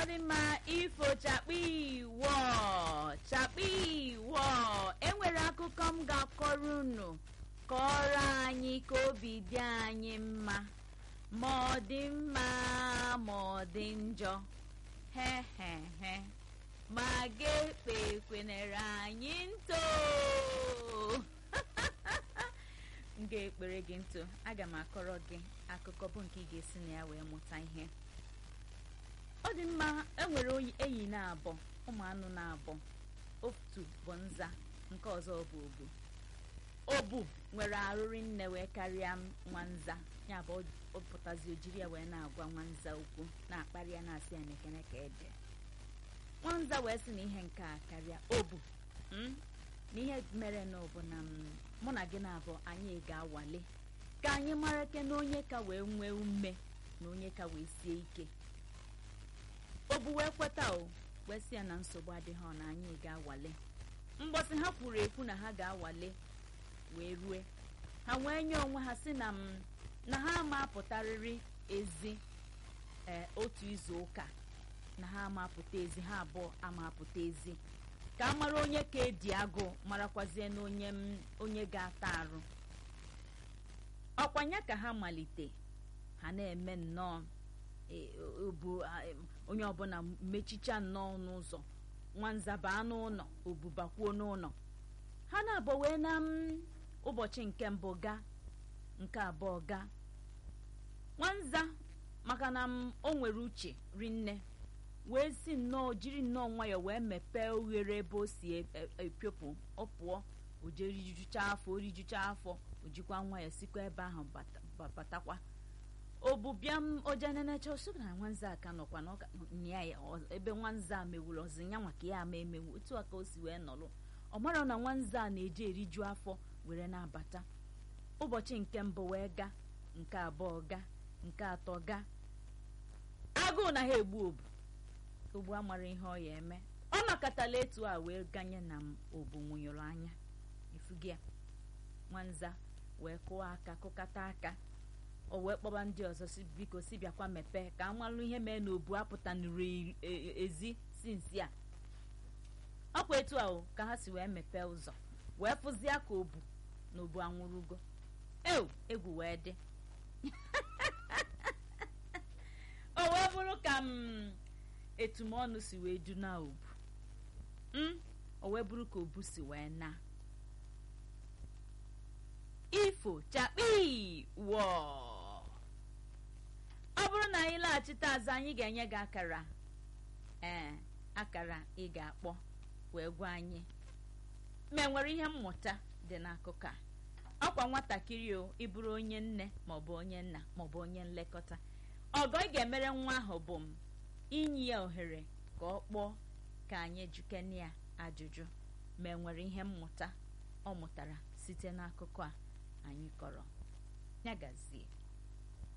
dị mma ifo chakpi wọ chakpi wọ enwere akụkọ m ga-akọrọ unu kọrọ anyị ka obi dị anyị mma ma ọ dị mma ma ọ dị njọ he he he ma ga-ekpe kwenere anyị ntụ m ga-ekpere gị ntụ aga m akọrọ gị akụkọ bụ nke ị ga-esi na ya wee mụta ihe ọ dị mma enwere enyi na-abọ ụmụ anụ na-abọ otu bụ nza nke ọzọ bụ obu obu nwere arụrị nne wee karịa nwa nza ya bụ ọ pụtazi ojiri ya wee na-agwa nwa nza okwu na-akparị ya na-asị ya mekene ka ede nwa nza wee sị na ihe nke a karịa obu na ihe mere na ọ bụ na mụ na gị na-abụ anyị ga-awale ka anyị mara ke na onye ka wee nwee ume na onye ka wee sie ike obu wee kweta o wee sị ya na nsogbu adịghị ọ na anyị ga-awale mgbọsị ha kwuru ekwu na ha ga-awale wee rue ha wee nye onwe ha si na m na ha ama apụtarịrị ezi ee otu izu ụka na ha ama apụta ezi ha abụọ ama apụta ezi ka a mara onye ka edi agụ marakwazie na onye onye ga-ata arụ ọkwanya ka ha malite ha na-eme nnọọ obu onye ọbụla mechicha nnọọ n'ụzọ nwanza baa n'ụlọ obubakwuo n'ụlọ ha na-abọ wee na ụbọchị nke mbụ gaa nke abụọ gaa nwanza maka na o nwere uche rinne wee si nnọọ jiri nnọọ nwayọọ wee mepee oghere ebe o si epiopụ ọ pụọ o jee rijucha afọ o rijucha afọ o jikwa nwayọọ sikwa ebe ahụ batakwa obubịa m ojenenecha osogo na nwanza aka nọkwa nya ya ebe nwanza a mewuru ọzi ya maka ya ama emewu otu a ka o si wee nọrọ ọ mara na nwanza a na-eje eriju afọ were na-abata ụbọchị nke mbụ wee gaa nke abụọ gaa nke atọ gaa agụụ na ha egbu obu ogbu amara ihe ọ ya eme ọ nọkọtala etu a wee ganye na m obu nwụnyụrụ anya ifugi ya nwanza wee kụwa aka kụkata aka o wee kpọba ndị ọzọ si biko si bịakwa mepee ka amalụ ihe mee na obu apụtanụrụ ezi si nsi a ọkwa etu ahụ ka ha si wee mepee ụzọ wee fụzie ka obu na obu anwụrụgo ew egwu wee dị o wee bụrụ ka m etumọnụ si wee du na obu o wee bụrụ ka obu si wee na ifo chakpi wọ ọ bụrụ na anyị laghachite azụ anyị ga-enye gị akara ee akara ị ga-akpọ wee gwa anyị ma enwere ihe mmụta dị n'akụkọ a ọkwa nwatakịrị o ịbụrụ onye nne maọbụ onye nna maọbụ onye nlekọta ọgọ ị ga-emere nwa ahụ bụ m inye ya ohere ka ọ kpọọ ka anyị jukene ya ajụjụ ma enwere ihe mmụta ọ mụtara site n'akụkọ a anyị kọrọ ya gazie